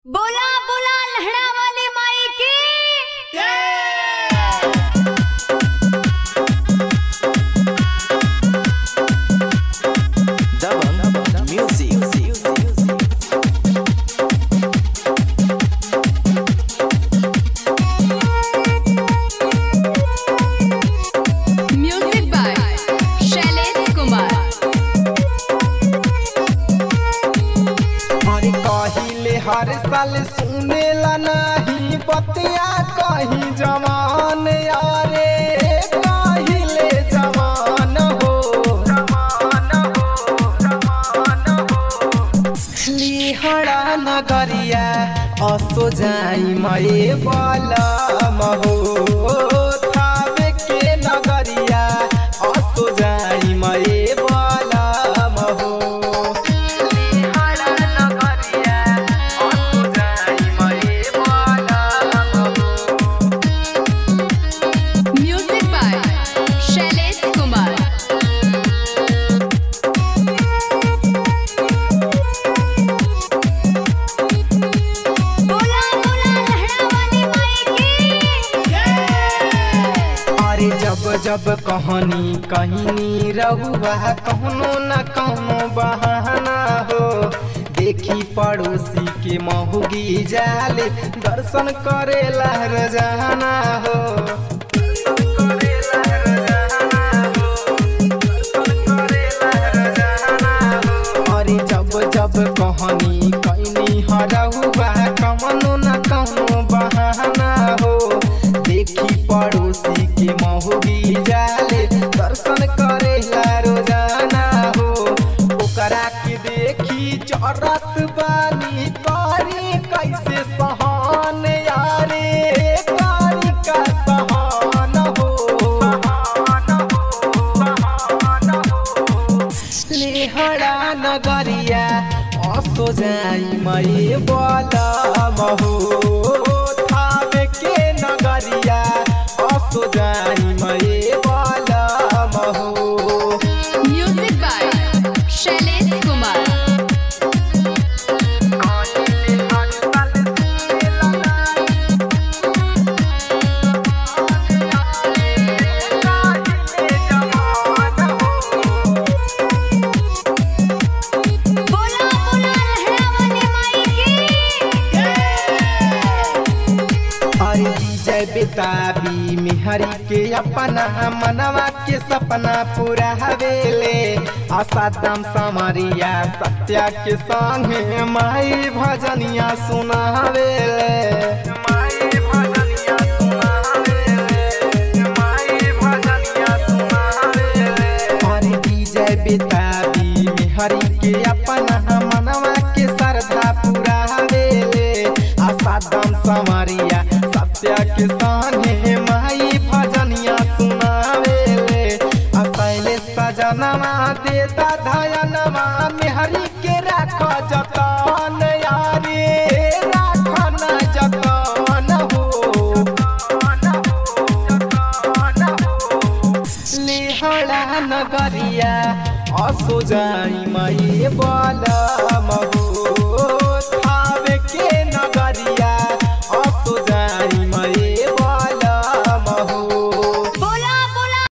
बोला बोला लहड़ा वाली माई की Dabang Music. Music by Shailesh Kumar हर कहिले हर साल सुनेला नहीं बतिया कहीं जवान यारे कहिले जवान हो जवान हो जवान हो लिहड़ा नगरिया असो जाई मए बलम हो थावे के नगरिया असो जाई मए बलम हो म्यूजिक बाय शैलेश कुमार बोला बोला लहड़ा वाली माई की अरे जब जब कहानी कहीं रहुआ कहनो न कहनो बहाना हो देखी पड़ोसी के महुगी जाले दर्शन करे लहर जाना हो अरे जब जब कहानी कहीं हरहुआ कमनो न कहनो बहाना हो देखी पड़ोसी के महुगी जाले दर्शन करे रोजाना हो ओकरा के देखी चरत बानी करी कैसे सहन यारे करी का सहन हो लेहड़ा नगरिया असो जाई मई बलम हो थावे के नगरिया असो जाई मई बलम हो म्यूजिक बाय शैलेश कुमार बोला बोला लहड़ा वाली माई की अरे विजय बेताबी मिहरी के अपना मनवा के सपना पूरा हवेले आशा दम समरिया सत्या के संगे माई भजनिया सुनावेले माई भजनिया सुनावेले माई भजनिया सुनावेले अरे विजय बेताबी मिहरी के अपना मनवा के श्रद्धा पूरा हवेले आशा दम समरिया सत्या के संगे माई भजनिया सुनावेले असैले सजनवा देता धयनवा मेहरी के राख जतन यारे राख न जतन हो लेहड़ा नगरिया असो जाई मई बलम हो